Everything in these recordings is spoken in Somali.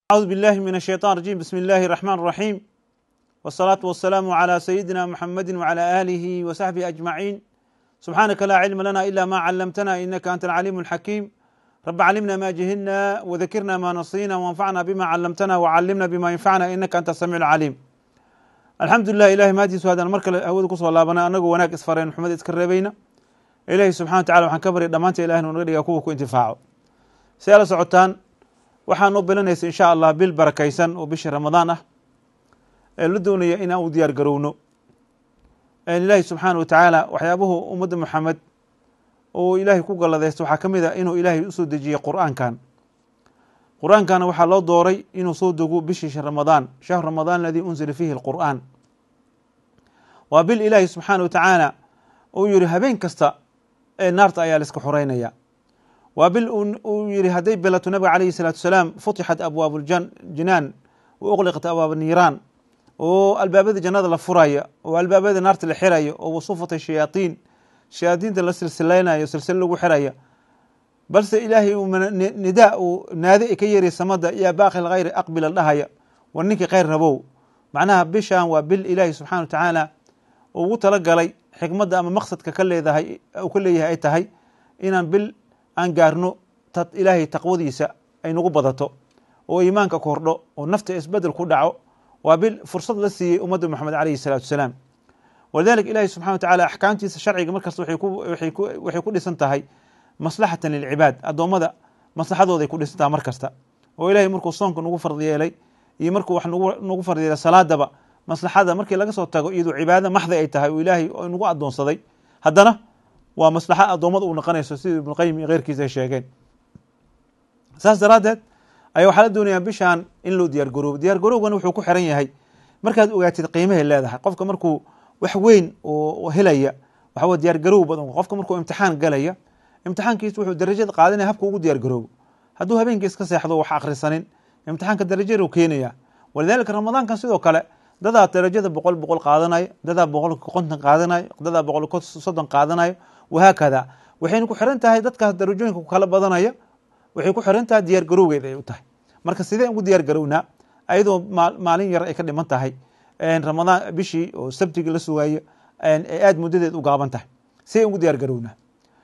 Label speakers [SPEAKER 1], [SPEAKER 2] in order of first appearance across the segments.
[SPEAKER 1] أعوذ بالله من الشيطان الرجيم بسم الله الرحمن الرحيم والصلاة والسلام على سيدنا محمد وعلى آله وصحبه أجمعين سبحانك لا علم لنا إلا ما علمتنا إنك أنت العليم الحكيم رب علمنا ما جهلنا وذكرنا ما نصينا وانفعنا بما علمتنا وعلمنا بما ينفعنا إنك أنت السميع العليم الحمد لله إلهي maadiisu haddaan mar kale hawada kusoo laabana anagoo wanaag isfareen maxamed iska reebayna ilaahi subxana wa tacala waxaan ka barya dhammaanta ilahna naga dhigaa kuwa ku intifaaco si ala socotaan waxaan u bilanaysa insha allah bil barakaysan oo bishii ramadaan ah ee la doonaya in aan u diyaar garowno ilaahi subxaana wa tacaala waxyaabuhu ummadda maxamed oo ilaahay ku galladaysta waxaa ka mid a inuu ilaahay usoo dejiyey qur'aankan qur-aankana waxaa loo dooray inuu soo dego bishii ramadaan shahru ramadaan aladii unzila fiihi alqur'aan waa bil ilaahi subxaana wa tacaala uu yihi habeen kasta ee naarta ayaa la iska xoreynaya waa bil uu yihi hadday bilato nabiga calayhi salaatu wasalaam futixat abwaabu jinaan wa uqliqat abwaab niiraan oo albaabada jannada la furaya oo albaabada naarta la xiraya oo wasufatay shayaatiin shayaadiinta la silsilaynayo silsilo lagu xiraya balse ilaahay nidaa uu naade ka yeeriya samada yaa baaqi lkhayri aqbila dhahaya war ninkii khayr rabow macnaha bishan waa bil ilaahi subxana wa tacaala ugu talagalay xikmadda ama maqsadka ka leedahay uu ka leeyahay ay tahay inaan bil aan gaarno ilaahay taqwadiisa ay nagu badato oo iimaanka kordho oo nafta isbedel ku dhaco waa bil fursad la siiyey ummadda moxamed alayhi salaatu wasalaam walidalika ilahi subxana wa tacala axkaamtiisa sharciga markasta waxay ku dhisan tahay maslaxatan lilcibaad addoommada maslaxadooday ku dhisantaha mar kasta oo ilahay markuu soonka nagu fard yeelay iyo markuu wax nagu fard yeelay salaadaba maslaxada markii laga soo tago iyadoo cibaada maxdi ay tahay oo ilaahay nagu addoonsaday haddana waa maslaxa addoommada uu noqonayso sidii ibnuqayim iyo keyrkiisa ay sheegeen saas daraaddeed ayaa waxaa la doonayaa bishan in loo diyaar garoobo diyaar garoobgana wuxuu ku xiran yahay markaad ogaatid qiimahay leedahay qofka markuu wax weyn oo helaya waxawa diyaar garoob badan qofka markuu imtixaan galaya imtixaankiis wuxuu darajada qaadanaya habka ugu diyaar garoobo hadduu habeenkii iska seexdo wax akhrisanin imtixaanka darajadu keenaya walidalika ramadaankan sidoo kale dadaa darajada boqol boqol qaadanaya dadaa boqol konton qaadanayo dadaa boqol soddon qaadanayo wahaakada waxayna ku xiran tahay dadkaas darajooyinka ku kala badanaya waxay ku xiran tahay diyaar garowgeeda ay u tahay marka sidee ugu diyaar garownaa ayadoo maalin yar ay ka dhiman tahay ramadaan bishii oo sabtigi la sugaayo ee aada muddadeed u gaaban tahay sidee ugu diyaar garownaa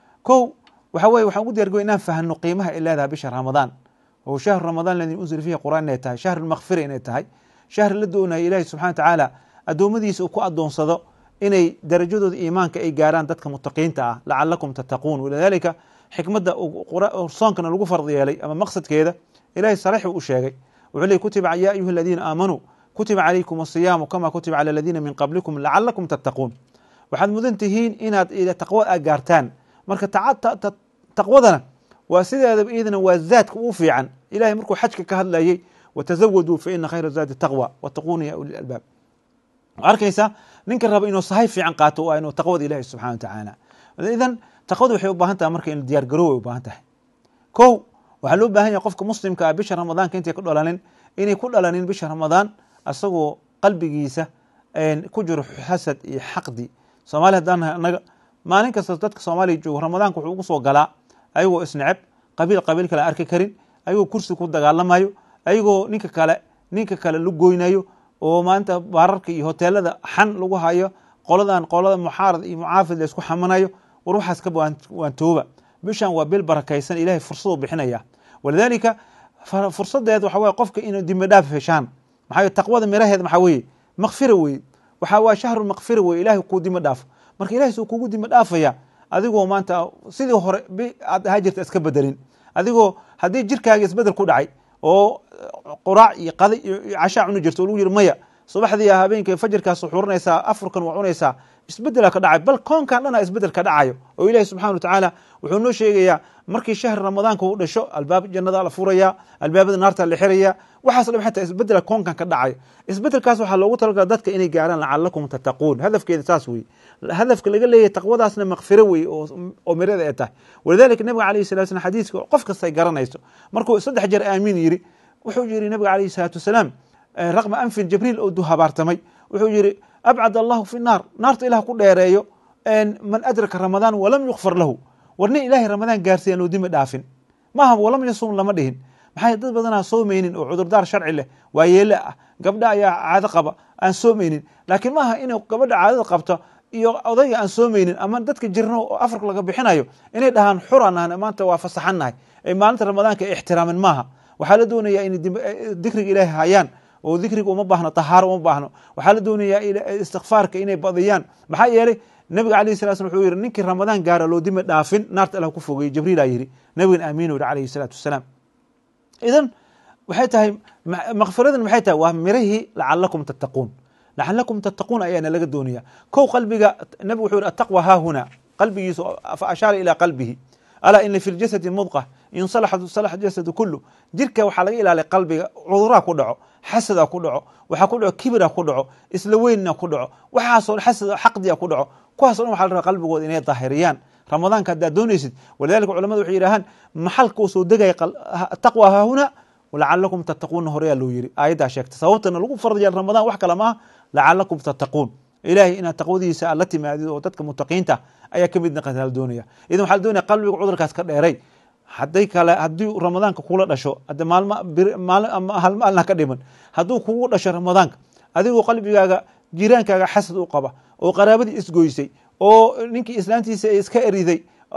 [SPEAKER 1] ko waxa weye waxaan ugu diyar garow inaan fahno qiimaha ay leedahay bisha ramadaan oo shahru ramadaan ladii unzila fiihi qur'aan inay tahay shahru lmakfira inay tahay shahri la doonaya ilaahi subxana wa tacaala addoommadiisa uu ku addoonsado inay darajadooda iimaanka ay gaaraan dadka mutaqiinta ah lacalakum tattaquun walidalika xikmadda soonkana lagu fard yeelay ama maqsadkeeda ilahay sarix u sheegay wuxuu ley kutiba ya ayuha aladiina aamanuu kutiba calaykum asiyaamu kama kutiba cala aladiina min qablikum lacalakum tattaquun waxaad mudan tihiin inaad taqwo a gaartaan marka taqwadana waa sideedaba iyadana waa zaadka uu fiican ilahay markuu xajka ka hadlayay watazawaduu fa ina khayra zaadi taqwa wattaquuna ya uli albaab arkaysa ninka raba inuu sahay fiican qaato waa inuu taqwada ilahi subxana wa tacaala idan taqwada waxay u baahan tahay marka in diyaar garoow ay u baahan tahay ko waxaa loo baahan yahay qofka muslimka ah bisha ramadaanka intay ku dhalanin inay ku dhalanin bisha ramadaan asagoo qalbigiisa ku jiro xasad iyo xaqdi soomaali haddaan nahay annaga maalin kasta dadka soomaaliya joogo ramadaanka wuxuu ugu soo galaa ayagoo isneceb qabiil qabiil kale arki karin ayagoo kursi ku dagaalamayo ayagoo ninka kale ninka kale la goynayo oo maanta baararka iyo hoteelada xan lagu hayo qoladan qolada muxaarad iyo mucaafid la isku xamanayo war waxaas ka waan tooba bishan waa bil barakaysan ilahay fursaduu bixinaya walidalika fursadeed waxa weye qofka inuu dimbi dhaaf heshaan maxaa taqwada miraheed maxaa weye makfira weye waxa waa shahru makfira weye ilahay kuu dimbi dhaafo marka ilahay suu kugu dimbi dhaafaya adigoo maanta sidii hore aad ahaa jirta iska bedelin adigoo haddii jirkaaga isbedel ku dhacay oo quraac iyo qada iyo cashaa cuni jirto oo lagu yiri maya subaxdii habeenka fajirkaa suxuurinaysaa afurkan waa cunaysaa isbedela ka dhacay bal koonkan dhana isbedel ka dhacayo oo ilahi subxana wa tacaala wuxuu noo sheegayaa markii shahri ramadaanka uu dhasho albaab jannada la furaya albaabada naarta la xiraya waxaas dham xataa isbedela koonkan ka dhacayo isbedelkaas waxaa loogu talagala dadka inay gaaraan lacalakum tattaquun hadafkeeda saas weye hadafka laga leeyahy taqwadaasna makfiro weye oo mirada ay tahay walidalika nabiga alayh salatu slam xadiiska qof kasta ay garanayso markuu saddex jeer aamiin yiri wuxuu yiri nabiga alayhi salaatu wasalaam raqma anfin jibriil oo du habaartamay wuxuu yiri abcad allahu fi naar naarta ilah ku dheereeyo man adraka ramadaan walam yukfar lahu war nin ilahay ramadaan gaarsiiyan oo dimi dhaafin maaha walam yasum lama dhihin maxaa dad badanaa soomaynin oo cudurdaar sharci leh waa yeele ah gabdha ayaa caado qaba aan soomaynin laakiin maaha inay gabadha caadada qabto iyo odayga aan soomaynin ama dadka jirno oo afarka laga bixinayo inay dhahaan xuran ahna maanta waa fasaxannahay ay maalinta ramadaanka ay ixtiraamin maaha waxaa la doonayaa inay dikriga ilaahay hayaan oo dikriga uma baahno tahaaro uma baahno waxaa la doonayaa istikfaarka inay badiyaan maxaa yeelay nabiga alayh sala slam wuxuu yihi ninkii ramadaan gaara loo dimi dhaafin naarta allah ku fogeeyey jibriila yidhi nabigan aamiin yihi alayhi salaatu wasalaam idan waxay tahay makfiradan maxay tahay waa mirihii lacalakum tattaquun lacalakum tattaquun ayaana laga doonaya kow qalbiga nabigu wuxuu yihi attaqwa haahuna qalbigiisa fa ashaara ilaa qalbihi alaa ina fi ljasadi mudqa in salaxat salax jasadu kulu jirka waxaa laga ilaaliya qalbiga cuduraa ku dhaco xasada ku dhaco waxaa ku dhaco kibira ku dhaco isla weynna ku dhaco waxaasoo xasad xaqdiya ku dhaco kuwaaso dhan waxa la rabaa qalbigooda inay daahiriyaan ramadaanka haddaad doonaysid walidalika culamadu waxay yidhahaan maxalka uu soo degaya taqwa haahuna lacalakum tattaquuna horeyaa loo yiri aayaddaa sheegta sababtana lagu farad yaal ramadaan wax kale maaha lacalakum tattaquun ilahay inaad taqwadiisa aad la timaadid oo dadka mutaqiinta ayaa ka mid naqata la doonaya idan waxaa la doonaya qalbiga cudurkaas ka dheeray hadday kale haddii ramadaanka kula dhasho hadde maalma maalin hal maalna ka dhiman hadduu kugu dhasho ramadaanka adigoo qalbigaaga jiraankaaga xasad u qaba oo qaraabadii isgoysay oo ninkii islaantiisa iska eriday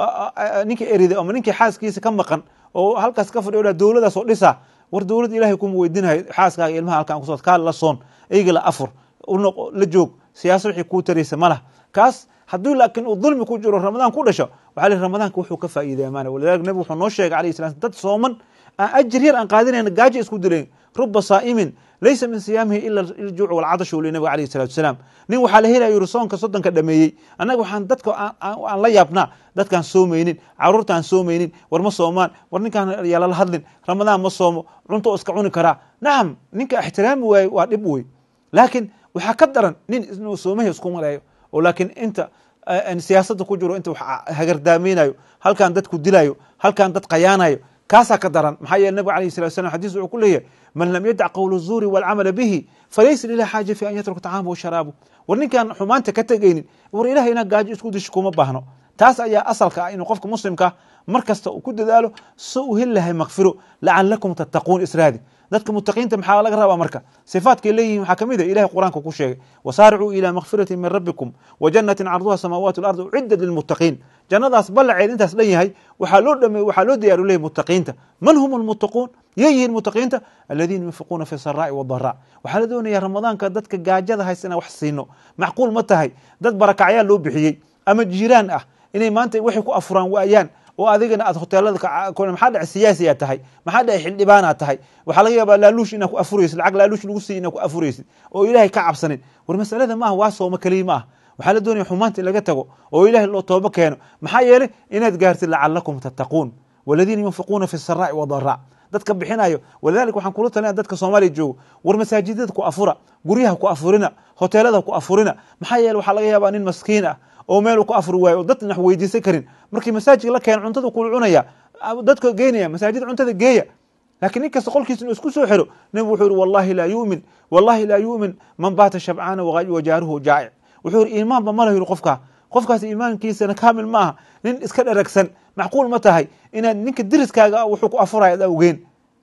[SPEAKER 1] ninkii eriday ama ninkii xaaskiisa ka maqan oo halkaas ka fadhiyo dowladaas oo dhisa war dowladda ilahay kuma weydinayo xaaskaaga ilmaha halkan kusoo kaa la soon eyga la afur unoq la joog siyaasa wixii kuu taraysa ma laha kaas haddii laakiin uu dulmi ku jiro ramadaan ku dhasho waxaa li ramadaanka wuxuu ka faa'iidaya maana walidalika nabigu wuxuu noo sheegay alayhi salam dad sooman aan ajir yar aan qaadinayna gaajo isku dilayn ruba saa'imin laysa min siyaamihi ila iljuuc walcadashu li nabiga alayhi salatu wasalaam nin waxaa la helaya yuri soonka soddonka dhameeyey annaga waxaan dadka aan la yaabnaa dadkaan soomaynin caruurtaan soomaynin war ma soomaan war ninkaan yaalala hadlin ramadaan ma soomo cunto oo iska cuni karaa nacam ninka ixtiraami waaye waa dhib wey laakiin waxaa ka daran nin inuu soomahi isku maleeyo oo laakiin inta siyaasadda ku jiro inta wax hagardaamaynayo halkaan dadku dilayo halkaan dad qayaanayo kaasaa ka daran maxaa yeele nabig alayh salat slam xadis wuxuu ku leeyahay man lam yadac qowla zuuri walcamala bihi falaysa lilah xaaja fi an yatruka tacaama wa sharaabu war ninkaan xumaanta ka tegaynin war ilahay inaa gaajo isku disho kuma baahno taas ayaa asalka ah inuu qofka muslimka mar kasta uu ku dadaalo si uu heli lahay makfiro lacalakum tattaquun israadi dadka mutaqiinta maxaa laga rabaa marka sifaadkay leeyihin waxaa kamid a ilahay qur-aanka ku sheegay wasaaricuu ila makfirati min rabbikum wa jannatin carduha samaawaati walardi uciddat lilmuttaqiin jannadaas ballaceed intaas dhan yahay waxaa loo dhame waxaa loo diyaaru leeyahy mutaqiinta man hum almuttaquun yay yihiin mutaqiinta aladiina yunfiquuna fi saraa'i wadaraa waxaa la doonaya ramadaanka dadka gaajada haysta inaan wax siino macquul ma tahay dad barakacyaal loo bixiyey ama jiraan ah inay maanta waxay ku afuraan waayaan oo adigana aad hoteelada maxaa dhace siyaasi aad tahay maxaa dhace xildhibaan aad tahay waxaa laga yaabaa laaluush inaad ku afuraysid lacag laaluush lagu siiy inaad ku afuraysid oo ilaahay ka cabsanin war masalada maaha waa sooma keliya ma ah waxaa la doonaya xumaanta in laga tago oo ilahay loo toobo keeno maxaa yeelay inaad gaartid lacalakum tattaquun waladiina yunfiquuna fi saraa'i wadaraa dadka bixinayo walidalika waxaan kula talinaya dadka soomaaliya joogo war masaajidada ku afura guryaha ku afurina hoteelada ku afurina maxaa yeele waxaa laga yaabaa nin maskiin ah oo meel ku afuri waayo oo dadna wax weydiisan karin markii masaajidka la keeno cuntada kula cunaya dadka geynaya masaajida cuntada geeya lakiin nin kasta qolkiisa inuu isku soo xiro nebigu wuxuu yihi wallahi laa yumin wallahi laa yu'min man baata shabcaana wajaaruhu jaa'ic wuxuu yihi iimaanba ma lahu yihi qofkaa qofkaas iimaankiisana kaamil ma aha nin iska dheragsan macquul ma tahay inaad ninka diriskaaga wuxuu ku afuraya ad awgeen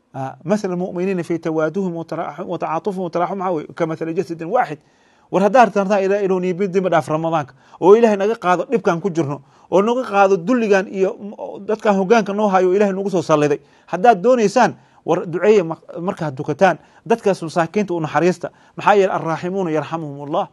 [SPEAKER 1] masal muminiina fi tawaaduhim watacaatufihim wataraxum maxaa wey kamathala jasadin waaxid war haddaa tartaan ila inuu niibidima dhaaf ramadaanka oo ilahay naga qaado dhibkan ku jirno oo naga qaado dulligan iyo dadkan hogaanka noo hayo o ilahay nagu soo salliday haddaad doonaysaan war duceeye markaad dukataan dadkaas masaakiinta u naxariista maxaa yeele alraaximuuna yarxamuhum allah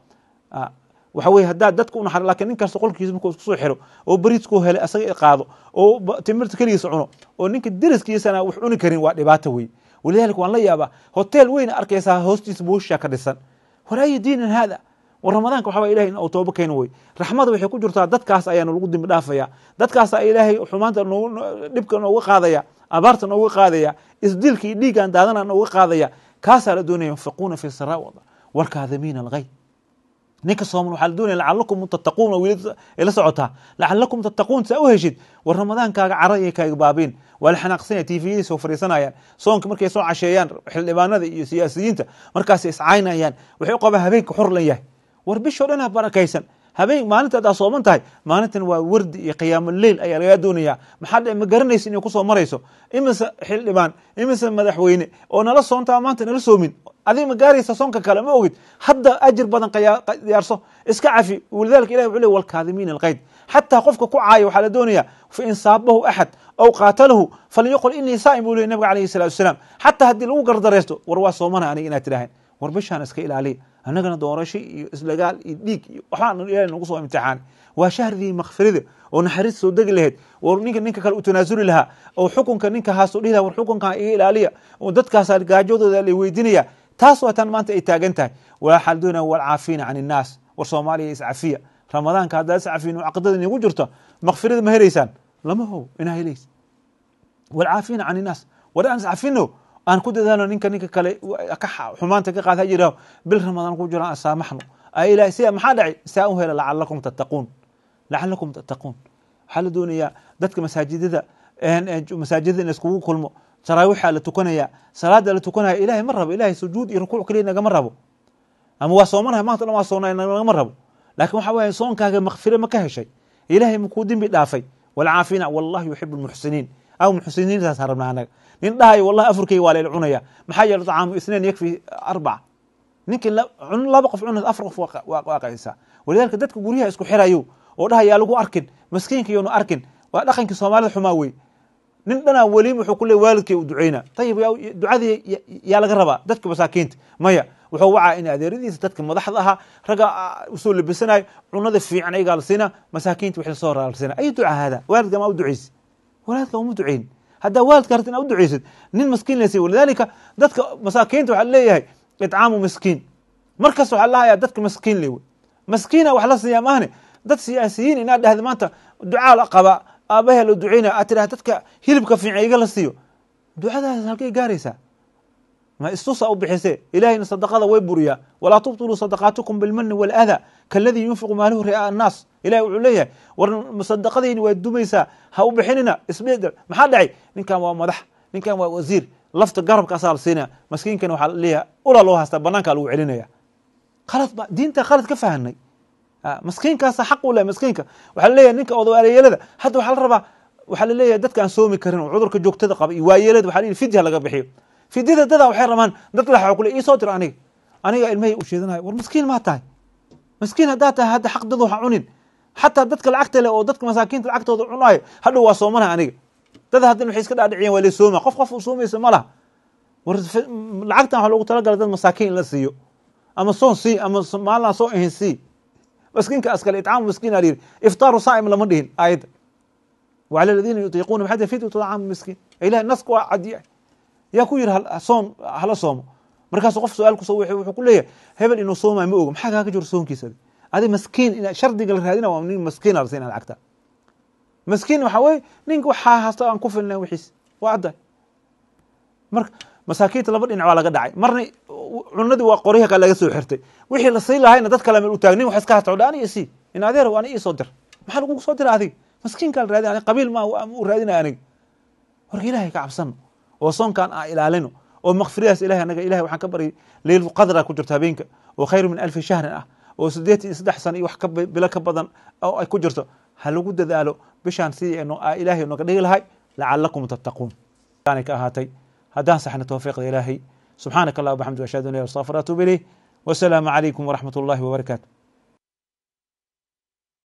[SPEAKER 1] waxa weye haddaad dadka unaxar lakin nin kasta qolkiisa markuu isku soo xiro oo beriiskuu helay asaga qaado oo timirta keligiisa cuno oo ninka deriskiisana wax cuni karin waa dhibaato wey walidalika waan la yaabaa hotel weyna arkaysaa hoostiisa buushaa ka dhisan war ayi diinin haada war ramadaanka waxaa ilahay in toobo keeno wey raxmada waxay ku jirtaa dadkaas ayaana lagu dimbi dhaafaya dadkaasa ilaahay xumaanta dhibka nooga qaadaya abaarta nooga qaadaya isdilka iyo dhiiggan daadana nooga qaadaya kaasaa la doonaya yunfiquuna fi saraa warkaadimiina alghay ninka sooman waxaa la doonaya lacalakum tattaquun wiil ay la socotaa lacalakum tattaquun saa u heshid war ramadaankaaga cara iyo kaaga baabiin waa la xanaaqsanya tviyadii soo fariisanayaan soonka markay soo casheeyaan xildhibaanada iyo siyaasiyiinta markaasay iscaynayaan waxay u qabaan habeenka xor lan yahay war bishoo dhan ha barakaysan habeen maalinta haddaa sooman tahay maalintan waa wardi iyo qiyaamo leil ayaa lagaa doonayaa maxaa dhe ma garanaysa inay kusoo marayso imise xildhibaan imise madaxweyne oo nala soontaa maanta nala soomin adig ma gaaraysa soonka kale ma ogid hadda ajir badan diyaarso iska cafi walidalika ilahi wuxuu ley walkaadimiina alqayd xataa qofka ku caaya waxaa la doonayaa fa in saabahu axad aw qaatalahu falyaqul inii saa'im buu ley nabiga alayhi salatu wasalaam xataa haddii lagu gardareysto war waa soomana aniga inaad tidhaaheen war bishaan iska ilaaliya annagana doorasho iyo islagaal iyo dhiig iyo waxbaa ilahi nagu soo imtixaanay waa shahridii makfirida oo naxariis soo degi lahayd war ninka ninka kale u tanaasuli lahaa oo xukunka ninka haasu dhihi laha war xukunkan iga ilaaliya oo dadkaasa gaajadooda la weydiinaya taas waa tan maanta ay taagan tahay waxaa la doonaya walcaafiina can innaas war soomaaliya iscafiya ramadaanka haddaa iscafin caqidada inigu jirto makfirada ma helaysaan lama how inaa helays walcaafiina can innaas war aan iscafino aan ku dadaalo ninka ninka kale xumaanta ka qaad ha yiraho bil ramadaan ku jiro aan saamaxno ilahay sia maxaa dhacay saa u hela lacalakum tattaquun lacalakum tattaquun waxaa la doonayaa dadka masaajidada masaajidada in laiskugu kulmo taraawixa la tukanaya salaada la tukanaya ilahay ma rabo ilahay sujuud iyo rukuuc keliya nagama rabo ama waa soomanahay maanta dhan waa soonay nagama rabo lakin waxa weya soonkaaga makfire ma ka heshay ilahay makuu dembi dhaafay walcaafina wallah yuxibu lmuxsiniin aw muxsiniintaas rabna anaga nin dhahayo wallahi afurkeyga waa layla cunaya maxaa yeele طacaamu isnain yakfi arbaca ninkii laba qof cunad afar qof waa qaysaa walidalika dadka guryaha isku xirayo oo dhaha yaa lagu arkin maskiinka yoonu arkin waa dhaqankii soomaalida xumaa wey nin dhanaa weliim wuxuu ku leey waalidkay u duceyna ayib ducadii yaa laga rabaa dadka masaakiinta maya wuxuu wacaa in adeeradiisa dadka madaxda ahaa ragga usoo labisanayo cunada fiican ayagaa la siina masaakiinta wixii lasoo horaa la siina ay duca hada waalidka maa u duceysi waalidka uma duceyn haddaa waalidka harta ina u duceysid nin maskiin lasiy walidalika dadka masaakiinta waxaa leeyahay itcaamu miskiin markasta waxaa lahayaa dadka maskiin le maskiina wax la siiyaa maahne dad siyaasiyiin inaad dhahda maanta ducaa la qaba aabahe la duceynaya aad tidhahda dadka hilibka fiican iga la siiyo ducadaas halkay gaaraysaa ma istusa u bixise ilahayna sadaqada way buriyaa walaa tubtiluu sadaqaatikum bilmani walaada kaladii yunfiqu maalahu ri'aa annaas ilahi wuxuu leeyahay war sadaqadayni waa dumaysaa ha u bixinina isbedel maxaa dhacay ninkan waa madax ninkan waa wasiir lafta garabkaasaa la siinaya maskiinkan waxaa leeyahay ula loo haystaa banaankaa lagu celinaya khalad ba diinta khalad ka fahanay maskiinkaasa xaq u leh maskiinka waxaa laleeyahay ninka odawaaleyeelada hadda waxaa la rabaa waxaa laleeyahay dadka aan soomi karin oo cudurka joogtada qaba iyo waayeelada waxa la yidhi fidya laga bixiyo fidyada dadaa waxay rabaan dad laxa kule ii soo dira aniga aniga ilmahay u sheedanayo war maskiin maa tahay maskiin haddaa tahay hadda xaq dad waxa cunin xataa dadka lacagta leh oo dadka masaakiinta lacagtooda cunayo hadhow waa soomanaha aniga dad haddan waxay iska dhaadhiciyan waa la sooma qof qof u soomaysa ma laha war lacagtan waxa loogu talagalay dad masaakiin in la siiyo ama soon sii ama maalinaan soo ahayn sii maskiinka askale itcaamu miskiin aa yidhi iftaaru saa'im lama dhihin aayadda wacala aladiina yutiiquuna maxaa fidyu طacaamu miskiin ilahi naska waa cadiya yaa ku yidhi soon hala soomo markaasu qof su-aal kuso wuxuu ku leeyahay hebel inuu soomayo ma ogo maxaa kaaga jiro soonkiisa adi maskiin ina shardiga la raadina waa nin maskiina la siina lacagta maskiin waxaa weye ninka waxaa hasta aan ku filnayn wixiis waa cadda marka masaakiinta laba dhinac waa laga dhacay marna cunadii waa qoryaha kale laga soo xirtay wixii la sii lahayna dad kale meel u taag nin wax iska hasta odha aniga sii in adeer ani ii soo dir maxaa lagugu soo dira adiga maskiinkaa la raadina qabiil ma u raadinaya aniga warka ilahay ka cabsano oo soonkan aan ilaalino oo makfiradaas ilahay anaga ilahay waxaan ka baryay leylu qadra ku jirto habeenka oo khayru min alfi shahrin ah oo siddeetan iyo saddex sano iyo wax ka bilo ka badan oo ay ku jirto ha lagu dadaalo bishaan sidii ilaahay noga dhigi lahay lacalakum tattaquun aanay ka ahaatay haddaan saxna towfiiqda ilaahay subxaanaka allah wabxamdi ashhadu an la astafir atuub ilayh wasalaamu calaykum waraxmat ullahi wabarakaatu